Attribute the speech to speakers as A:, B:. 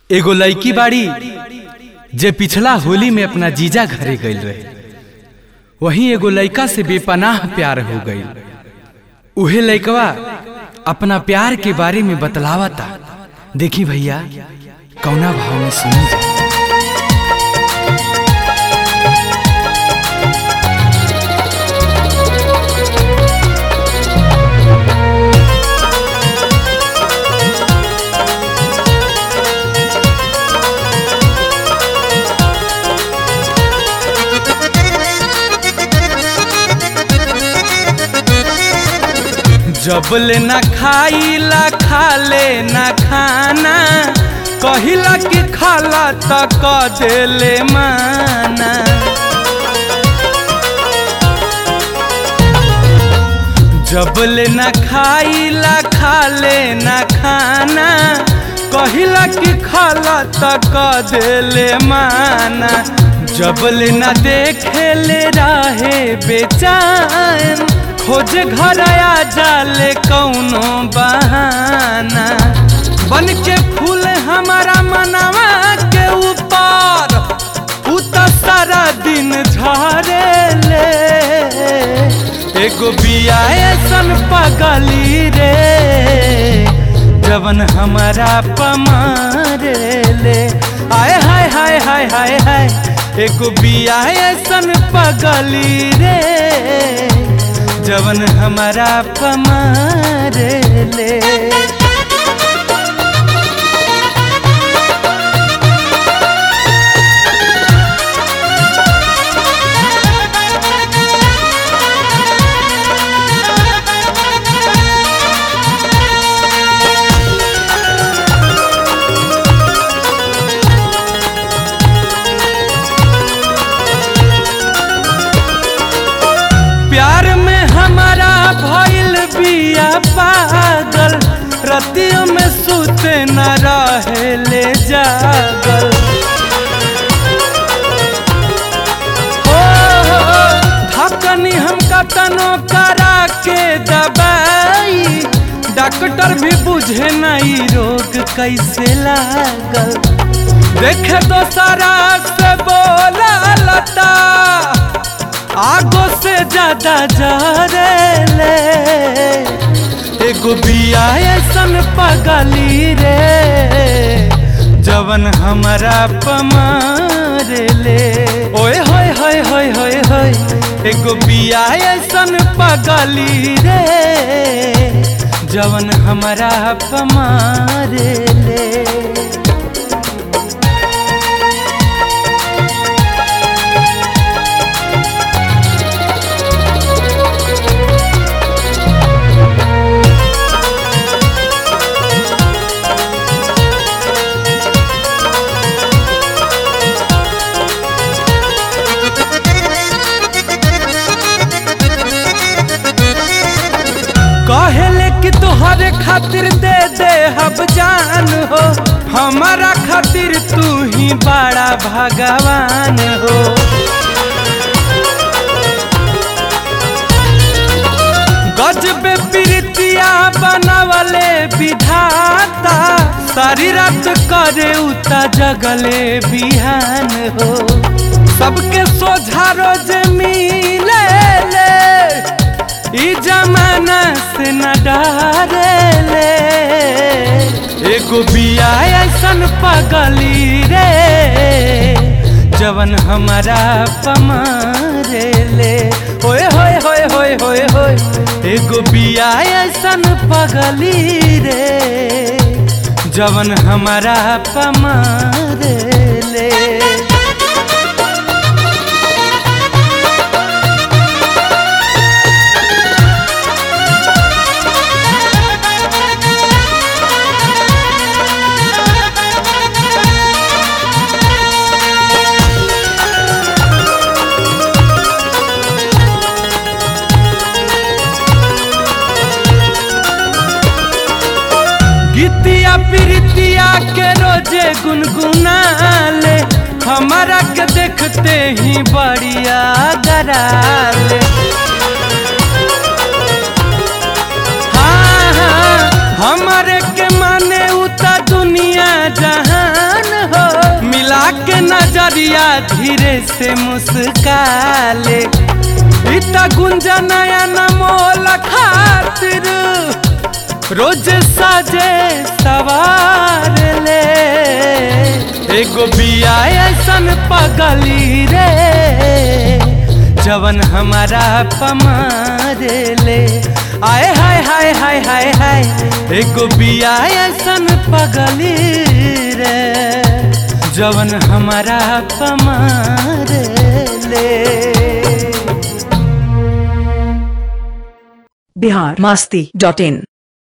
A: एगो लड़की बाड़ी जे पिछला होली में अपना जीजा घरे गईल रहे वहीं एगो लड़का से बेपनाह प्यार हो गई उहे लड़कवा अपना प्यार के बारे में बतलावता देखी भैया कौना भाव में सुनी जा जबले ना खाइला खाले ना खाना कहिला कि खाला त क देले माना जबले ना खाइला खाले ना खाना कहिला कि खाला त क देले माना जबले ना देखेले रहे बेचैन खोज घर आ जाले कौनो बहाना बन के फूल हमारा मनवा के ऊपर उ त सारा दिन झरे ले एगो बिया ऐसन पगली रे जवन हमारा पमारे ले आय हाय हाय हाय हाय हाय एगो बिया ऐसन पगली रे जवन हमारा पमारे ले प्यार में हमारा भइल बिया पागल रतियों में सुते न रहे ले जागल हो, हो, धकनी हम कतनो करा के दबाई डॉक्टर भी बुझे नहीं रोग कैसे लागल देखे तो सारा से बोला लता आगो से ज्यादा जरेले एगो बिया ऐसन पगली रे जवन हमारा पमारे ले ओए होय होय होय होय होय एगो बिया ऐसन पगली रे जवन हमारा पमारे ले कहले कि तोहरे खातिर दे दे हब जान हो हमारा खातिर तू ही बड़ा भगवान हो गजबे प्रीतिया बनवले विधाता सारी रात करे उता जगले बिहान हो सबके सोझा रोज मिले ले ई जमाना से न डरे ले एगो बिया ऐसन पगली रे जवन हमारा पमारे ले होए होए होए होए होए होए एगो बिया ऐसन पगली रे जवन हमारा पमारे ले गीतिया प्रीतिया के रोजे गुनगुनाले हमारा के देखते ही बढ़िया गराले हाँ हाँ हमारे के माने उता दुनिया जहान धीरे से मुस्काले इता गुंजा नया नमोल खातिर रोज साजे सवार ले एगो बिया ऐसन पगली रे जवन हमारा पमारे ले आए हाय हाय हाय हाय हाय एगो बिया ऐसन पगली रे जवन हमारा पमारे ले
B: बिहार मास्ती डॉट इन